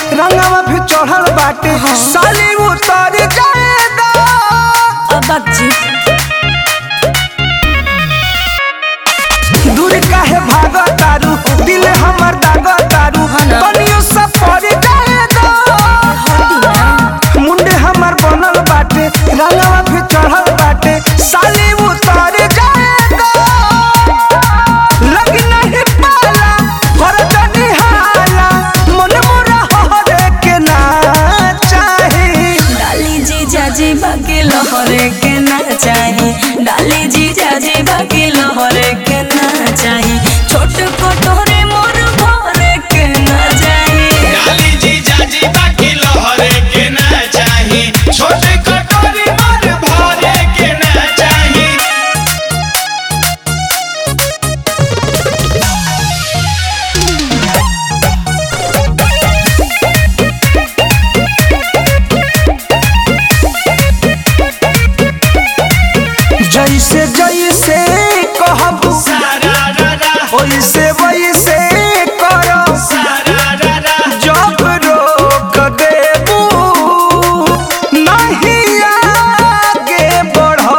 रंगवा भी चढ़ल बाटे साली उतर जाएगा अबक जी दूर काहे भाग तारू दिल हमर दाग तारू हाँ ना। कनियो सब पड़ जाएगा हटी ना मुंडे हमर बनल बाटे रंगवा भी चढ़ल बाटे साली उतर जाएगा लग नहीं पाला कर तनी हाला मन मोरा हरे के ना चाही डाली जी जाजी बाकी लहरे के ना चाही डाली जी जाजी बाकी लहरे के ना चाही छोट कटोरे मोर भरे के ना चाही डाली जी जाजी बाकी लहरे के ना चाही छोटे कटोरी मार भरे के ना चाही जैसे जैसे कहबू सारा रा रा वैसे वैसे करो सारा रा रा जब रोक देबू नहीं आगे बढ़ो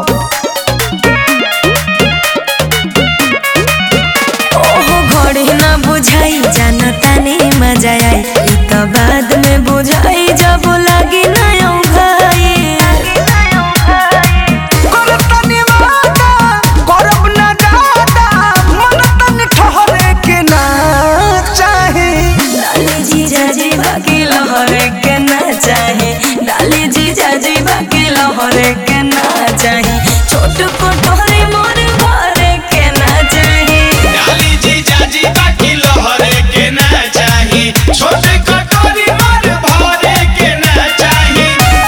ओहो घड़ी ना बुझाई जानता नहीं मजा आई ई तो बाद में बुझाई जब लगी ना भाई कर तनी वादा करब ना दादा मन तनी ठहरे के ना चाही डाली जी जाजी बाकी लहरे के ना चाहे डाली जी जाजी बाकी लहरे के ना चाहे छोट कोटोरे मोर भरे के ना चाहे डाली जी जाजी बाकी लहरे के ना चाही छोटे कटोरी मार भरे के ना चाही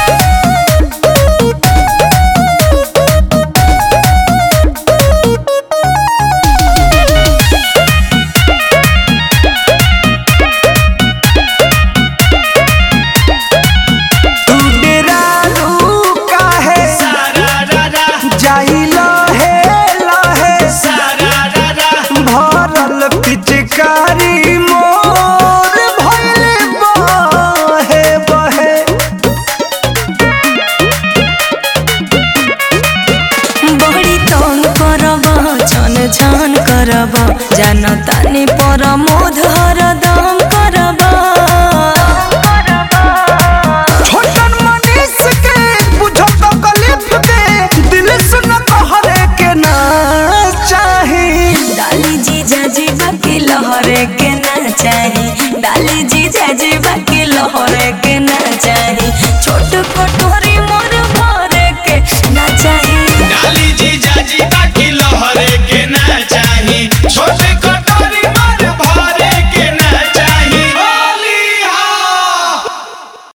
तू डेरालू काहे सारा रा रा जाई लहे लहे सारा रा रा भरल पिचकारी मोर भइले बहे बहे बड़ी तंग करब छन छन करब जानतानी पर मोध हरदम